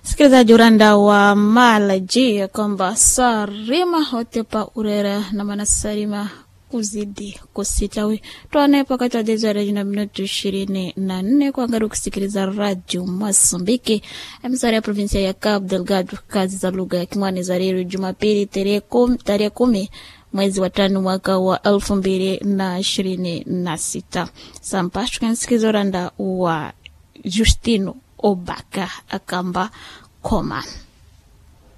Msikilizaji uranda wa malaji kwamba sarima hotepa urera na manasarima kuzidi kusitawi twane pakati wa jezi wa reji na minutu ishirini na nne kuangalia kusikiliza radio Mozambiki emsari ya provinsia ya Cabo Delgado kazi za lugha ya Kimwani za leo Jumapili tarehe kumi, tarehe kumi mwezi wa tano mwaka wa elfu mbili na ishirini na sita sampa tukansikiliza uranda wa Justino Obaka akamba koma